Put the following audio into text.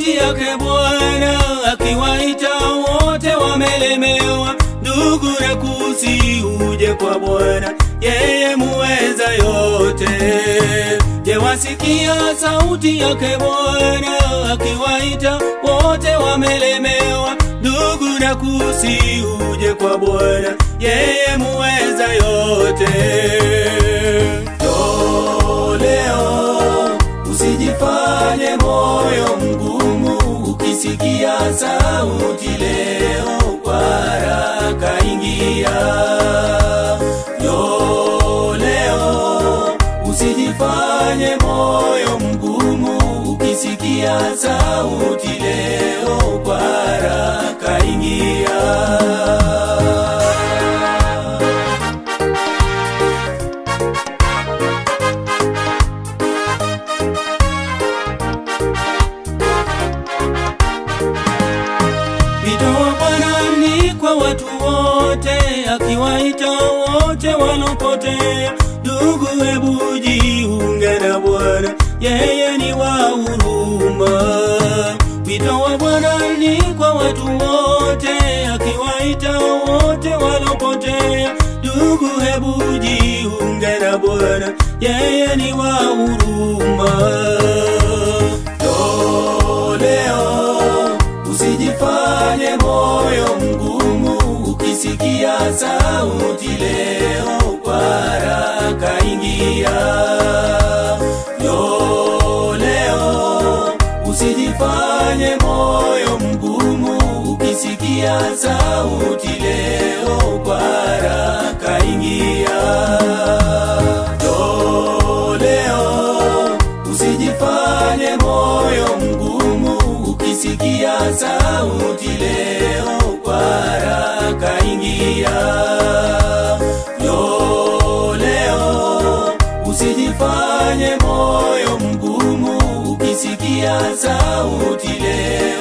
sauti yake Bwana akiwaita wote wamelemewa, ndugu na kusi uje kwa Bwana, yeye muweza yote. Je, wasikia sauti yake Bwana akiwaita wote wamelemewa, ndugu na kusi uje kwa Bwana, yeye muweza yote. Njoo leo, usijifanye moyo mgumu, ukisikia sauti leo, kwa haraka ingia. Njoo leo, usijifanye moyo mgumu, ukisikia sauti leo, kwa haraka ingia. Wito wa Bwana ni kwa watu wote, akiwaita wote walopotea. Ndugu, hebu jiunge na Bwana, yeye ni wa huruma. Wito wa Bwana ni kwa watu wote, akiwaita wote walopotea. Ndugu, hebu jiunge na Bwana, yeye ni wa huruma. Njoo leo, usijifanye moyo mgumu, ukisikia sauti leo, kwa haraka ingia. Njoo leo, usijifanye moyo mgumu, ukisikia sauti leo, kwa haraka ingia. Njoo leo, usijifanye moyo mgumu, ukisikia sauti leo, kwa haraka ingia. Njoo leo, usijifanye moyo mgumu, ukisikia sauti leo